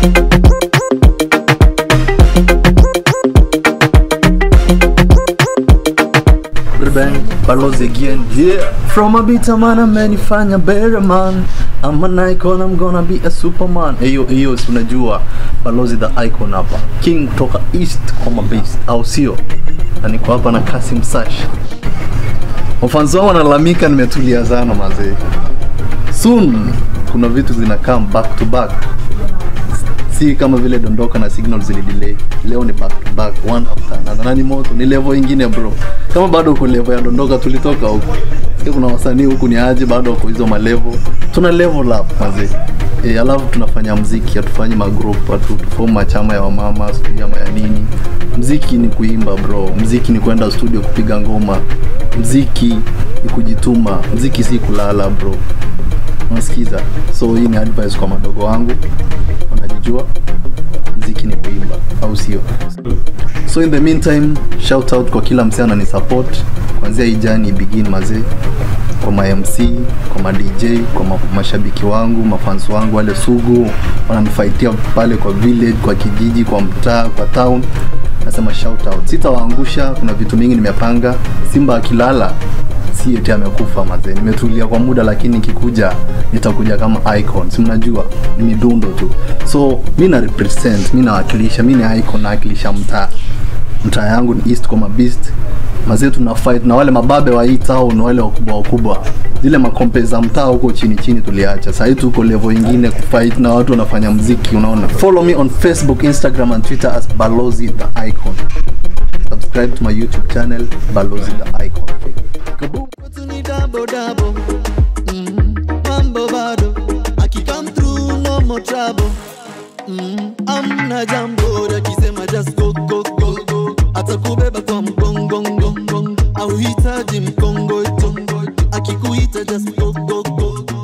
Bang, Balozi again. Yeah. From a bitter man, amenifanya better man. I'm an icon, I'm gonna be a superman. Hiyo hiyo si unajua Balozi the icon hapa. King kutoka East kama beast, au sio? Na niko hapa na Kasim Sash. Wafanzi wangu wanalalamika nimetulia sana mazee. Soon kuna vitu zinakaa back to back si kama vile dondoka na signal zilidelay leo ni back to back one after another na ni moto ni level ingine bro kama bado uko level ya dondoka tulitoka huko sasa kuna wasanii huku ni aje bado wako hizo malevel tuna level up mazee E, alafu tunafanya mziki hatufanyi magroup hatu tufomu machama ya wamama sijui ama ya nini mziki ni kuimba bro mziki ni kwenda studio kupiga ngoma mziki ni kujituma mziki si kulala bro unasikiza so hii ni advice kwa madogo wangu wanajijua mziki ni kuimba au sio so in the meantime shout out kwa kila msee anani support kuanzia hii jani begin mazee kwa ma MC, kwa ma DJ, kwa ma mashabiki wangu, mafans wangu wale sugu wananifaitia pale kwa village, kwa kijiji, kwa mtaa, kwa town. Nasema shout out. Sitawaangusha, kuna vitu mingi nimepanga. Simba akilala si eti amekufa mazee. Nimetulia kwa muda, lakini nikikuja nitakuja kama icon. Si mnajua ni midundo tu. So mi na represent, mi nawakilisha, mi ni icon, nawakilisha mtaa. Mtaa yangu ni East Koma Beast. Mazee tuna fight na wale mababe wa hii town, wale wakubwa wakubwa. Zile makompe za mtaa huko chini chini tuliacha. Sasa hivi tuko level ingine kufight na watu wanafanya mziki, unaona. Follow me on Facebook, Instagram and Twitter as Balozi the Icon. Subscribe to my YouTube channel Balozi the Icon. Kaboom. Watu ni double double. Mm, mambo bado. Aki come through no more trouble. Mm, amna jambo akisema just go go go go. Atakubeba kwa mgongo ngongo. Au hitaji mkongo ito. Akikuita just go go go go.